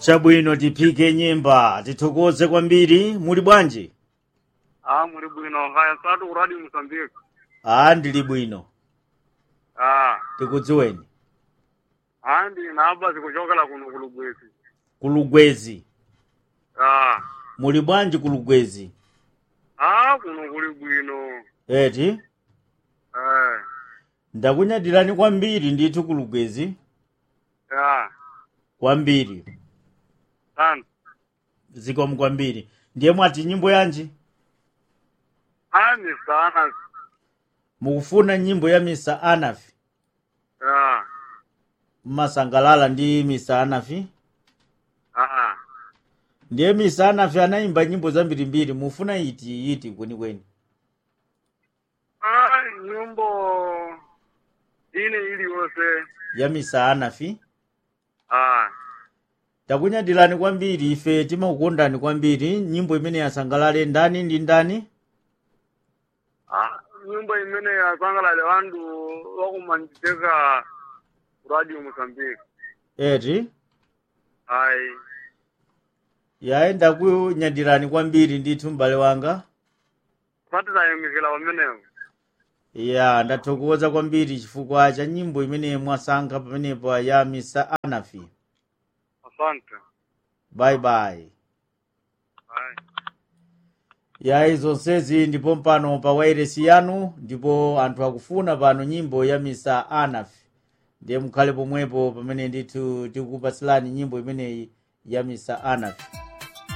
chabwino tiphike nyimba tithokoze kwambiri muli bwanji Ah, muri bwino haya satu uradi Mozambique. a ndili bwino Ah, tikudziweni andi naba zikuchokela kuno kulugwezi. kulugwezi Ah, muli bwanji kulugwezi ah kuno kuli bwino. eti Eh, ndakunyadirani kwambiri ndithu kulugwezi ah, kwambiri sana. zikomo kwambiri ndiye mwati nyimbo yanji Ani sana. mukufuna nyimbo ya misa anafi Ah, mmasangalala ndi misa anafi ah. ndiye misa anafi anayimba nyimbo zambirimbiri mufuna iti iti kwenikweni Ah, nyimbo ine iliyonse. ya misa anafi Ah, takunyadirani kwambiri ife timakukondani kwambiri nyimbo imene yasangalale ndani ndi ndani ah, nyimbo imene yasangalale wandu wakumanditeka radio Mozambique. eti Ai, yaye ndakunyadirani kwambiri ndithu m'bale wanga patitayemikira pamenepo. ya ndathokoza kwambiri chifukwa cha nyimbo imene mwasankha pamenepo ya misa anafi Asante. bye bye Ai. yayi zonsezi ndipo mpano pa wairesi yanu ndipo anthu akufuna pano nyimbo ya misa anafi ndiye mukhale pomwepo pamene ndithu tikukupatsirani nyimbo imeneyi ya misa anafi